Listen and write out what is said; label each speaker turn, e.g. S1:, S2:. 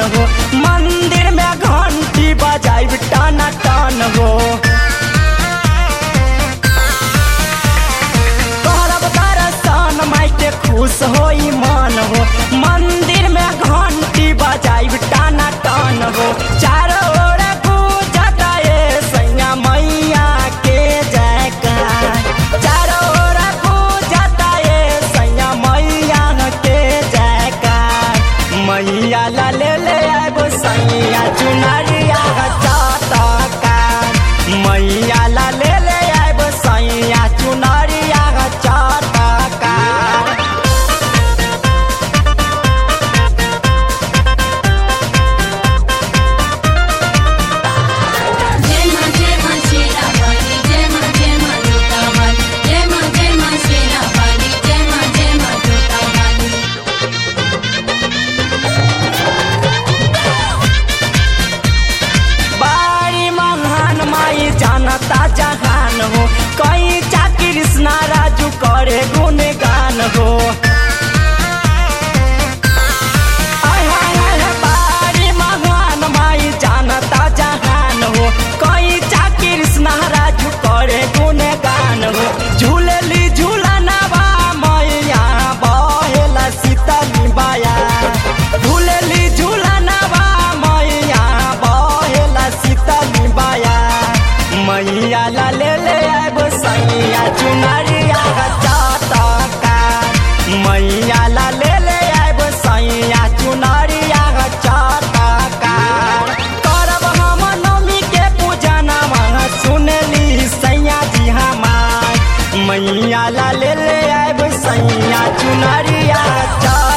S1: हो मंदिर में घंटी बजाइब टाना टान हो करब दर्शन माई के खुश होई मन हो मंदिर में घंटी बजाइब टाना टान हो चारों ओर गूंजता ये सैया मैया के जयकार चारों ओर गूंजता ये सैया मैया के जयकार मैया ला ले ले आबो सैया चुनरिया चाटकार मैया ला ले ले आबो सैया चुनरिया चाटकार
S2: जय मां जय मां शेरा वाली जय मां जय मां जोता वाली जय मां जय मां शेरा वाली जय मां जय मां जोता वाली
S1: बारी महान माई जानता जहान हो कई चा कृष्णा राजू करे गुणगान हो आय हाय हाय हाय, बारी महान माई जानता जहान हो कई चा कृष्णा राजू करे गुणगान हो झूलली झूलनवा मैया बहेला सीतली बाया झूलली झूलनवा मैया बहेला सीतली बाया मैया ला ले ले आबो सैया चुनरिया चाटका मैया ला ले ले आबो सैया चुनरिया चाटका करब हम नवमी के पूजनवा सुनली सैया जी हमार मैया ला ले ले आबो सैया चुनरिया चाट